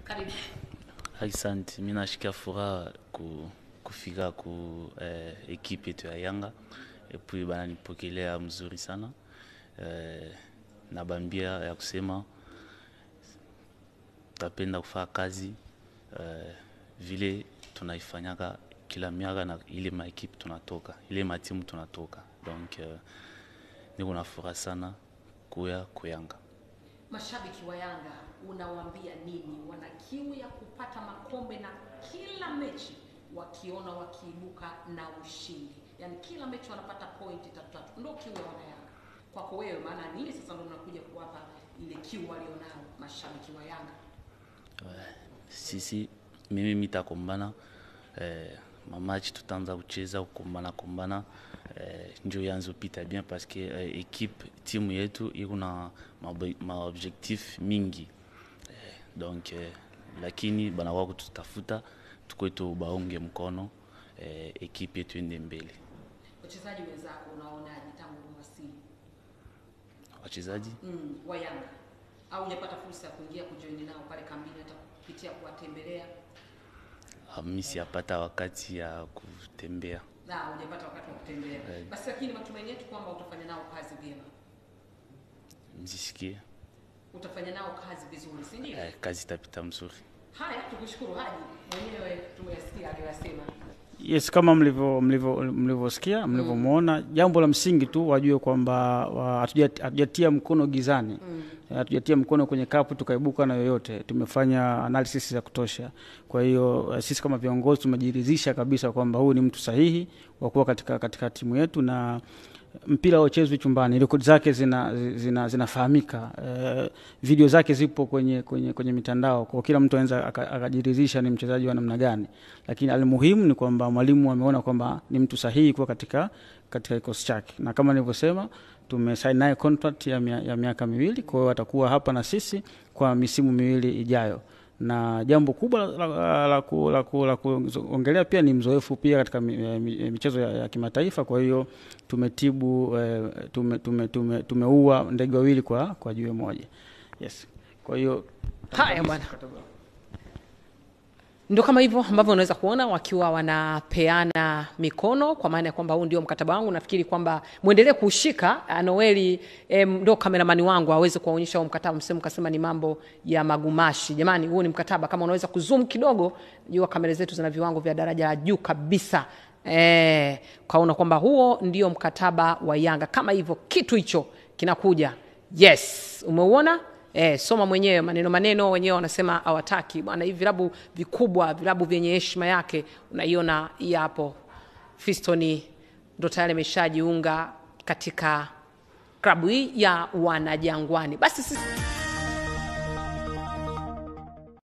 Karibu. Asante, mi nashikia furaha ku, kufika ku eh, ekipe yetu ya Yanga epui bananipokelea mzuri sana eh, na bambia ya kusema tapenda kufanya kazi eh, vile tunaifanyaka kila miaka na ile maekipe tunatoka ile matimu tunatoka donc eh, niko na furaha sana kuya kuyanga Mashabiki wa Yanga unawaambia nini? Wana kiu ya kupata makombe na kila mechi wakiona wakiibuka na ushindi, yaani kila mechi wanapata pointi tatu tatu, ndio kiu ya wana Yanga. Kwako wewe, maana nini sasa ndio unakuja kuwapa ile kiu walionao mashabiki wa Yanga? sisi mimi mitakombana eh, mamachi tutaanza kucheza kukombana kombana eh, njo yanzo pita bien parce que eh, equipe timu yetu iko na maob- maobjectif mingi eh, donc eh, lakini banakuwa kututafuta tukwetu baunge mkono eh, ekipe yetu ende mbele Wachezaji wenzako unaonaje tangu umewasili wachezaji mm, wa Yanga au hujapata fursa ya kuingia kujoini nao pale kambini, hata kupitia kuwatembelea ah, mi siyapata wakati ya kutembea na hujapata wakati wa kutembea Eh. basi, lakini matumaini yetu kwamba utafanya nao kazi vyema, mjisikie utafanya nao kazi vizuri, si ndio? eh, kazi itapita mzuri Haya, tukushukuru Haji, mwenyewe tumeyasikia aliyosema. Yes, kama mlivyo mlivyo mlivyosikia mlivyomwona, jambo la msingi tu wajue kwamba wa- hatuja- hatujatia mkono gizani, hatujatia mkono kwenye kapu tukaibuka na yoyote. Tumefanya analysis ya kutosha. Kwa hiyo eh, sisi kama viongozi tumejiridhisha kabisa kwamba huyu ni mtu sahihi wa kuwa katika, katika timu yetu na mpira hauchezwi chumbani, rekodi zake zina, zina, zinafahamika eh, video zake zipo kwenye, kwenye, kwenye mitandao, kwa kila mtu anaweza aka- akajiridhisha ni mchezaji wa namna gani, lakini almuhimu ni kwamba mwalimu ameona kwamba ni mtu sahihi kuwa katika katika kikosi chake, na kama nilivyosema tumesaini naye contract ya, mia, ya miaka miwili, kwa hiyo atakuwa hapa na sisi kwa misimu miwili ijayo na jambo kubwa la, la, la, ku- la, ku- la kuongelea pia ni mzoefu pia katika mi- eh, mi- eh, michezo ya, ya kimataifa. Kwa hiyo tumetibu eh, tume, tume, tume, tumeua ndege wawili kwa, kwa jiwe moja. Yes. Kwa hiyo Haya bwana, ndo kama hivyo ambavyo unaweza kuona wakiwa wanapeana mikono, kwa maana ya kwamba huu ndio mkataba wangu. Nafikiri kwamba mwendelee kuushika. Ah, Noeli eh, ndo kameramani wangu aweze kuwaonyesha huo mkataba, msemu kasema ni mambo ya magumashi. Jamani, huu ni mkataba, kama unaweza kuzoom kidogo, jua kamera zetu zina viwango vya daraja la juu kabisa. Eh, kaona kwamba huo ndio mkataba wa Yanga. Kama hivyo kitu hicho kinakuja, yes, umeuona Eh, soma mwenyewe maneno maneno, wenyewe wanasema hawataki bwana. Hivi vilabu vikubwa, vilabu vyenye heshima yake, unaiona hii hapo. Fistoni ndo tayari ameshajiunga katika klabu hii ya Wanajangwani. Basi sisi